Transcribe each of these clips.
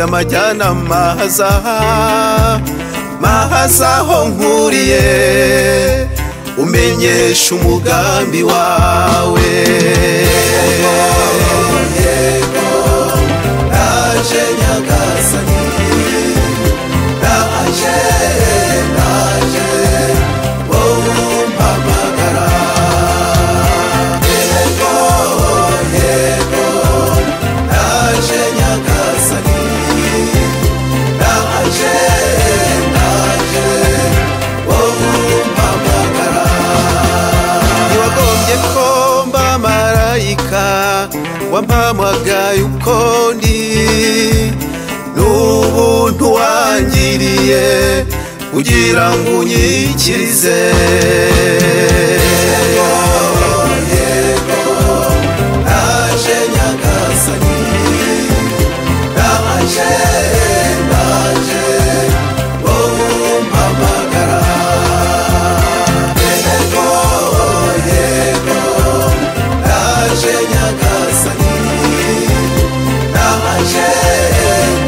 amajyana mahaza mahaza aho nkuriye umenyesha umugambi wawe naje nyagasani naje naje wowe umpamagara yego yego naje nyagasani naje naje wowe umpamagara ntiwagombye ko mba marayika wampamagaye uko ndi n'ubuntu wangiriye kugira ngo unyikirize yego yego naje nyagasani naje naje wowe umpamagara yego yego naje nyagasani naje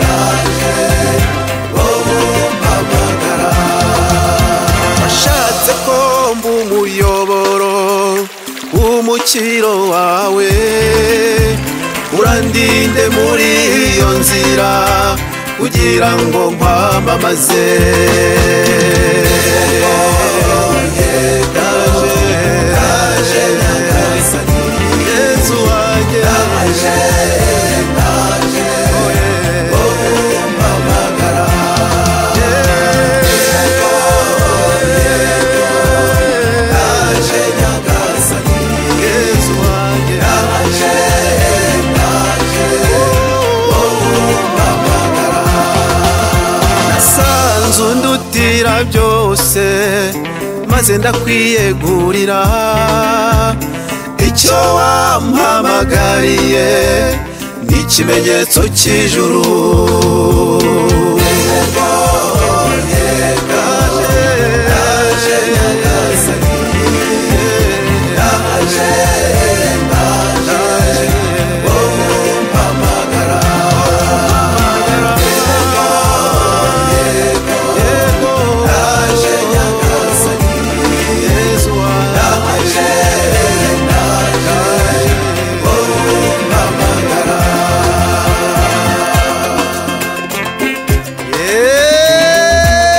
naje wowe umpamagara washatse ko mba umuyoboro w'umukiro wawe urandinde muri iyo nzira kugira ngo nkwamamaze naje nyagasani yezu wanjye naje naje wowe umpamagara yego naje nyagasani yezu wanjye naje naje wowe umpamagara nasanze undutira byose maze ndakwiyegurira icyo wampamagariye ni ikimenyetso cy'ijuru Yego, yego, naje nyagasani, naje, naje, wowe umpamagara. Yego, yego, naje nyagasani, Yesu wanjye.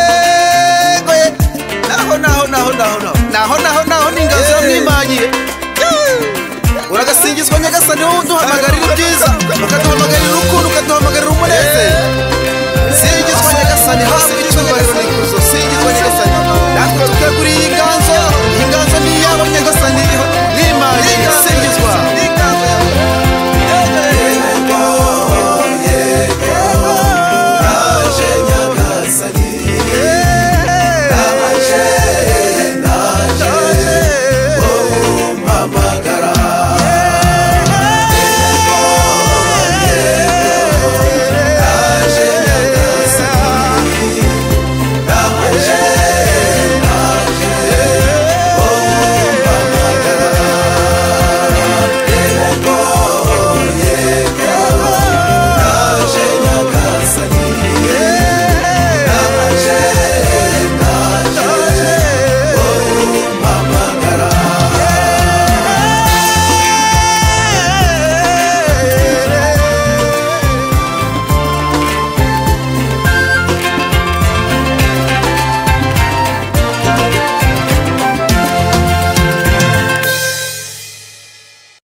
yegoye naho naho naho naho naho naho naho naho ni ingabo ziramwimanyiye uragasingizwa nyagasani wowe uduhamagarira ibyiza ukaduhamagarira urukundo ukaduhamagarira umunezero